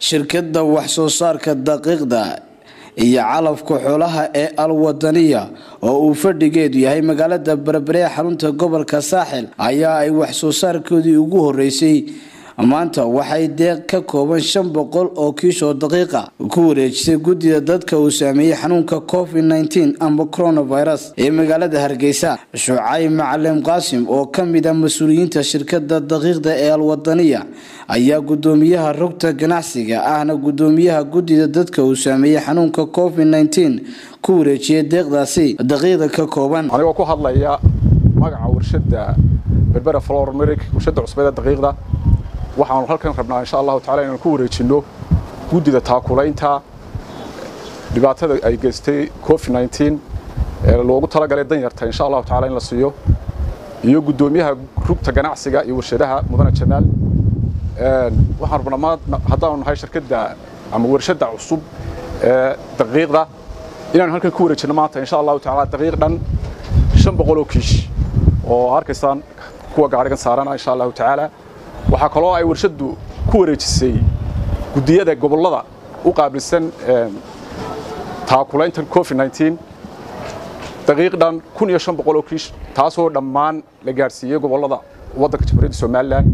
shirkadda wax soo saarka daqiiqda iyo calafka xoolaha ee alwadaniya oo uu fadhigeedu yahay magaalada berbere ee xarunta gobolka saaxil ayaa ay wax soo saarkoodii ugu horeysay maanta waxay deeq ka kooban shan boqol oo kiish oo daqiiqa ku wareejisay guddida dadka uu saameeyey xanuunka covid nteen amba coronavirus ee magaalada hargeysa shucay macalin qaasim oo ka mid a mas-uuliyiinta shirkada daqiiqda ee alwadaniya ayaa gudoomiyaha rugta ganacsiga ahna gudoomiyaha guddida dadka uu saameeyey xanuunka covid nteen ku wareejiyay deeqdaasi daqiiqda ka kooban anigoo ku hadlaya magaca warshada berbera flormeric warshada cusbeed ee daqiiqda waxaanu halkan rabnaa insha allahu tacala inaan ku wareejinno guddida taakulaynta dhibaatada ay geystay covid nteen ee loogu talagalay danyarta insha allahu tacala in la siiyo iyo guddoomiyaha rugta ganacsiga iyo warshadaha mudane jamaal waxaan rabnaa haddaanu nahay shirkadda ama warshadda cusub ee daqiiqda inaanu halkan ku wareejinno maanta insha allahu tacala daqiiq dhan shan boqol oo kiish oo arkaysaan kuwa gaarigan saarana insha allahu tacaala waxaa kaloo ay warshaddu ku wareejisay guddiyada gobollada u qaabilsan taakulayntan covid nteen daqiiq dhan kun iyo shan boqol oo kiish taasoo dhammaan la gaadhsiiyey gobollada waddanka jamhuuriyadda somalilan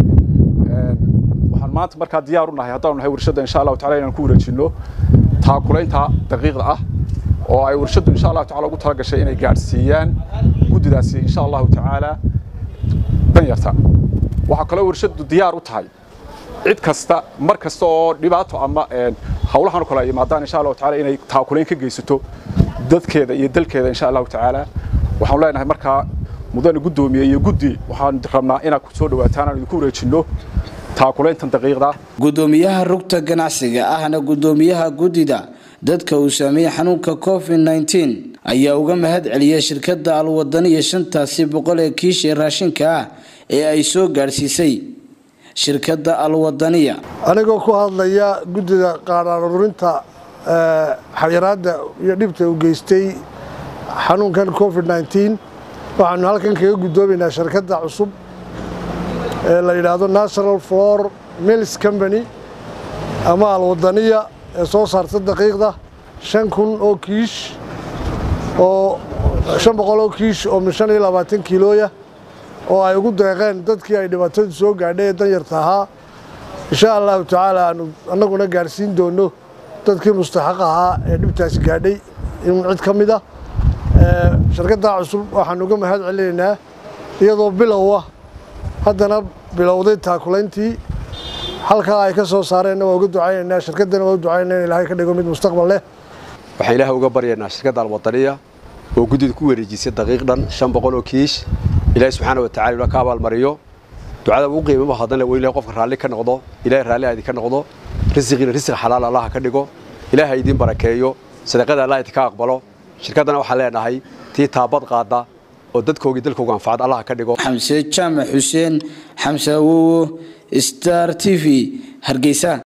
waxaan maanta markaa diyaar u nahay haddaanu nahay warshadda insha allahu tacala inaan ku wareejinno taakulaynta daqiiqda ah oo ay warshaddu insha allahu tacala ugu talagashay inay gaadhsiiyaan guddidaasi insha allahu tacaala danyarta waxaa kaloo warshaddu diyaar u tahay cid kasta mar kasta oo dhibaato ama hawlahan kale ay yimaadaan insha allahu tacaala inay taakulayn ka geysato dadkeeda iyo dalkeeda insha allahu tacaala waxaan leenahay markaa mudane guddoomiye iyo guddi waxaan rabnaa inaad ku soo dhawaataan aan idinku wareejinno taakulayntan daqiiqda gudoomiyaha rugta ganacsiga ahna gudoomiyaha guddida dadka uu saameeyey xanuunka covid nteen ayaa uga mahad celiyay shirkadda alwadaniya shantaasi boqol ee kiish ee raashinka ah ee ay soo gaadhsiisay shirkadda alwadaniya anigoo ku hadlaya guddida qaadhaan ururinta xayiraadda iyo dhibta uu geystay xanuunkan covid nteen waxaanu halkan kaga guddoomaynaa shirkadda cusub ee la yidhaahdo national flor mills company ama alwadaniya ee soo saarta daqiiqda shan kun oo kiish oo shan boqol oo kiish oo min shan iyo labaatan kiilooya oo ay ugu deeqeen dadkii ay dhibaatadu soo gaadhay ee danyarta ahaa insha allahu tacaala aanu annaguna gaadhsiin doonno dadkii mustaxaq ahaa ee dhibtaasi gaadhay in cid ka mid ah shirkaddaa cusub waxaan uga mahad celinaynaa iyadoo bilow ah haddana bilowday taakulayntii halkaa ay ka soo saareenna waa uga ducaynaynaa shirkaddana waa u ducaynaa in ilaahay ka dhigo mid mustaqbal leh waxaan ilaahay uga baryaynaa shirkadda alwadaniya oo guddida ku wareejisay daqiiq dhan shan boqol oo kiish ilaahay subxaana wa tacala inuu ka abaalmariyo ducada ugu qiimama hadan waa ilahay qofka raalli ka noqdo ilahay raalli aadi ka noqdo risiqiina risiq xalaal allaha ka dhigo ilaahay idiin barakeeyo sadaqada allah idinka aqbalo shirkaddana waxaan leenahay tii taabad qaada oo dadkoogii dalkooga anfacad allaha ka dhigo xamse jaamac xuseen xamse awowo star t v hargeysa